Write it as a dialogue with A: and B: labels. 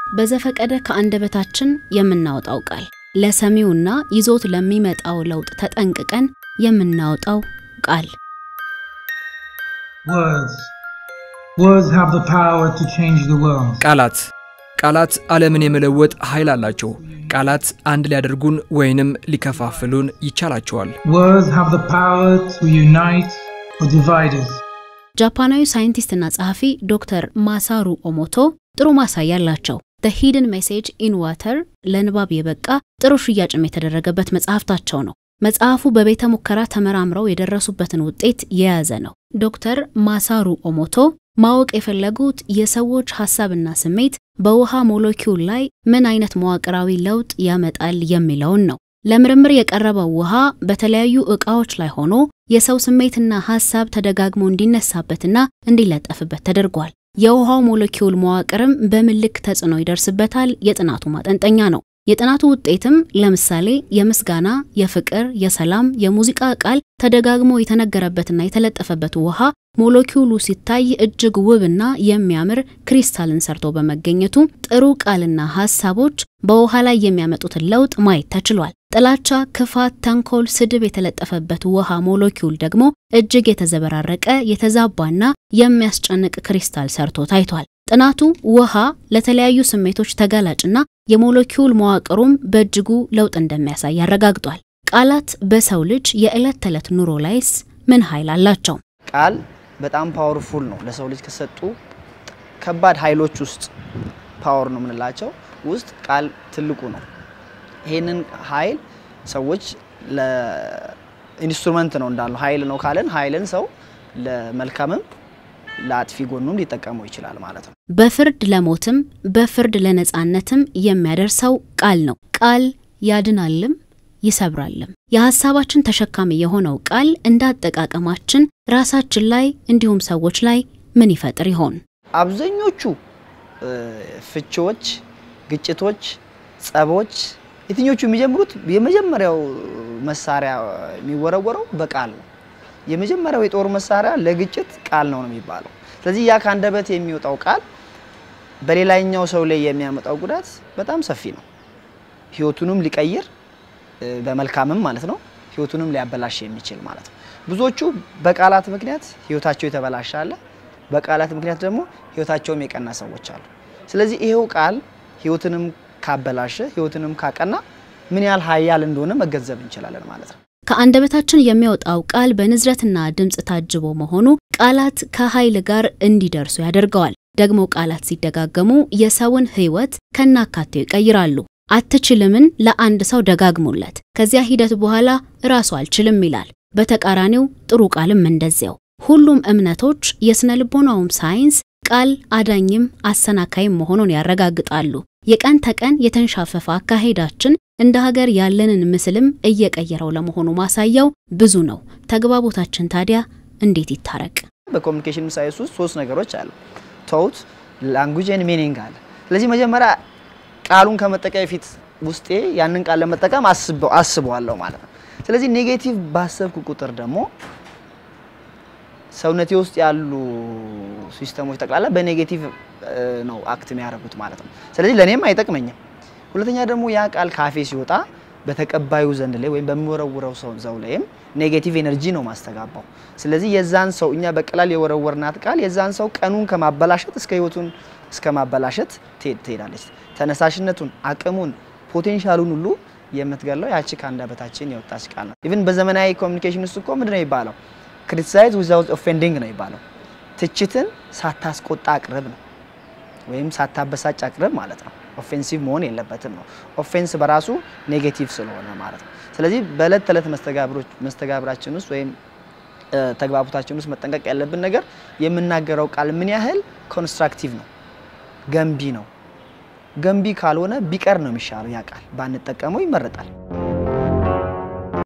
A: በዘፈቀደ ከአንደበታችን የምናወጣው ቃል ለሰሚውና ይዞት ለሚመጣው ለውጥ ተጠንቅቀን የምናወጣው ቃል
B: Words. Words have the power to change the world.
C: ቃላት ቃላት ዓለምን የመለወጥ ኃይል አላቸው። ቃላት አንድ ሊያደርጉን ወይንም ሊከፋፍሉን ይቻላቸዋል።
B: Words have the power to unite or divide us.
A: ጃፓናዊ ሳይንቲስትና ጸሐፊ ዶክተር ማሳሩ ኦሞቶ ጥሩ ማሳያ አላቸው። ዘ ሂድን ሜሴጅ ኢን ዋተር ለንባብ የበቃ ጥሩ ሽያጭም የተደረገበት መጽሐፍታቸው ነው። መጽሐፉ በቤተ ሙከራ ተመራምረው የደረሱበትን ውጤት የያዘ ነው። ዶክተር ማሳሩ ኦሞቶ ማወቅ የፈለጉት የሰዎች ሐሳብና ስሜት በውሃ ሞለኪውል ላይ ምን አይነት መዋቅራዊ ለውጥ ያመጣል የሚለውን ነው። ለምርምር የቀረበው ውሃ በተለያዩ ዕቃዎች ላይ ሆኖ የሰው ስሜትና ሐሳብ ተደጋግሞ እንዲነሳበትና እንዲለጠፍበት ተደርጓል። የውሃው ሞለኪውል መዋቅርም በምን ልክ ተጽዕኖ ይደርስበታል የጥናቱ ማጠንጠኛ ነው። የጥናቱ ውጤትም ለምሳሌ የምስጋና፣ የፍቅር፣ የሰላም፣ የሙዚቃ ቃል ተደጋግሞ የተነገረበትና የተለጠፈበት ውሃ ሞለኪውሉ ሲታይ እጅግ ውብና የሚያምር ክሪስታልን ሰርቶ በመገኘቱ ጥሩ ቃልና ሐሳቦች በውሃ ላይ የሚያመጡትን ለውጥ ማየት ተችሏል። ጥላቻ፣ ክፋት፣ ተንኮል፣ ስድብ የተለጠፈበት ውሃ ሞለኪውል ደግሞ እጅግ የተዘበራረቀ የተዛባና የሚያስጨንቅ ክሪስታል ሰርቶ ታይቷል። ጥናቱ ውሃ ለተለያዩ ስሜቶች ተጋላጭና የሞለኪውል መዋቅሩም በእጅጉ ለውጥ እንደሚያሳይ ያረጋግጧል። ቃላት በሰው ልጅ የዕለት ተዕለት ኑሮ ላይስ ምን ኃይል አላቸው?
D: ቃል በጣም ፓወርፉል ነው። ለሰው ልጅ ከሰጡ ከባድ ኃይሎች ውስጥ ፓወር ነው የምንላቸው ውስጥ ቃል ትልቁ ነው። ይህንን ኃይል ሰዎች ለኢንስትሩመንት ነው እንዳሉ ኃይል ነው ካለን ኃይልን ሰው ለመልካምም ለአጥፊ ጎኑም ሊጠቀመው ይችላል ማለት ነው።
A: በፍርድ ለሞትም በፍርድ ለነጻነትም የሚያደርሰው ቃል ነው። ቃል ያድናልም ይሰብራልም። የሐሳባችን ተሸካሚ የሆነው ቃል እንዳጠቃቀማችን ራሳችን ላይ እንዲሁም ሰዎች ላይ ምን ይፈጥር ይሆን?
D: አብዛኞቹ ፍቺዎች፣ ግጭቶች፣ ጸቦች የትኞቹ የሚጀምሩት የመጀመሪያው መሳሪያ የሚወረወረው በቃል ነው። የመጀመሪያው የጦር መሳሪያ ለግጭት ቃል ነው ነው የሚባለው። ስለዚህ ያ ከአንደበት የሚወጣው ቃል በሌላኛው ሰው ላይ የሚያመጣው ጉዳት በጣም ሰፊ ነው። ህይወቱንም ሊቀይር በመልካምም ማለት ነው፣ ህይወቱንም ሊያበላሽ የሚችል ማለት ነው። ብዙዎቹ በቃላት ምክንያት ህይወታቸው የተበላሸ አለ፣ በቃላት ምክንያት ደግሞ ህይወታቸውም የቀና ሰዎች አሉ። ስለዚህ ይሄው ቃል ህይወትንም ካበላሸ ህይወትንም ካቀና ምን ያህል ሀያል እንደሆነ መገንዘብ እንችላለን ማለት ነው።
A: ከአንደበታችን የሚወጣው ቃል በንዝረትና ድምፅ ታጅቦ መሆኑ ቃላት ከኃይል ጋር እንዲደርሱ ያደርገዋል። ደግሞ ቃላት ሲደጋገሙ የሰውን ህይወት ከናካቴው ይቀይራሉ። አትችልምን ለአንድ ሰው ደጋግሙለት፣ ከዚያ ሂደት በኋላ ራሱ አልችልም ይላል። በተቃራኒው ጥሩ ቃልም እንደዚያው። ሁሉም እምነቶች የስነ ልቦናውም ሳይንስ ቃል አዳኝም አሰናካይም መሆኑን ያረጋግጣሉ። የቀን ተቀን የተንሻፈፈ አካሄዳችን እንደ ሀገር ያለንን ምስልም እየቀየረው ለመሆኑ ማሳያው ብዙ ነው። ተግባቦታችን ታዲያ እንዴት ይታረቅ?
D: በኮሚኒኬሽን ሳይንስ ውስጥ ሶስት ነገሮች አሉ። ቶት፣ ላንጉጅ ኤንድ ሚኒንግ አለ። ስለዚህ መጀመሪያ ቃሉን ከመጠቀም በፊት ውስጤ ያንን ቃል ለመጠቀም አስበዋለሁ ማለት ነው። ስለዚህ ኔጌቲቭ ባሰብኩ ቁጥር ደግሞ ሰውነቴ ውስጥ ያሉ ሲስተሞች ጠቅላላ በኔጌቲቭ ነው አክት የሚያደርጉት ማለት ነው። ስለዚህ ለእኔም አይጠቅመኝም። ሁለተኛ ደግሞ ያ ቃል ካፌ ሲወጣ በተቀባዩ ዘንድ ላይ ወይም በሚወረውረው ሰው ዘው ላይም ኔጌቲቭ ኤነርጂ ነው ማስተጋባው። ስለዚህ የዛን ሰው እኛ በቀላል የወረወርናት ቃል የዛን ሰው ቀኑን ከማበላሸት እስከ ህይወቱን እስከ ማበላሸት ትሄዳለች። ተነሳሽነቱን፣ አቅሙን፣ ፖቴንሻሉን ሁሉ የምትገለው ያቺ ከአንደበታችን የወጣች ቃል ነው። ኢቭን በዘመናዊ ኮሚኒኬሽን ውስጥ እኮ ምንድን ነው የሚባለው? ክሪቲሳይዝ ዊዛውት ኦፌንዲንግ ነው የሚባለው። ትችትን ሳታስቆጣ አቅርብ ነው ወይም ሳታበሳጭ አቅርብ ማለት ነው። ኦፌንሲቭ መሆን የለበትም ነው። ኦፌንስ በራሱ ኔጌቲቭ ስለሆነ ማለት ነው። ስለዚህ በእለት ተዕለት መስተጋብራችን ውስጥ ወይም ተግባቦታችን ውስጥ መጠንቀቅ ያለብን ነገር የምናገረው ቃል ምን ያህል ኮንስትራክቲቭ ነው፣ ገንቢ ነው። ገንቢ ካልሆነ ቢቀር ነው የሚሻለው። ያ ቃል ባንጠቀመው ይመረጣል።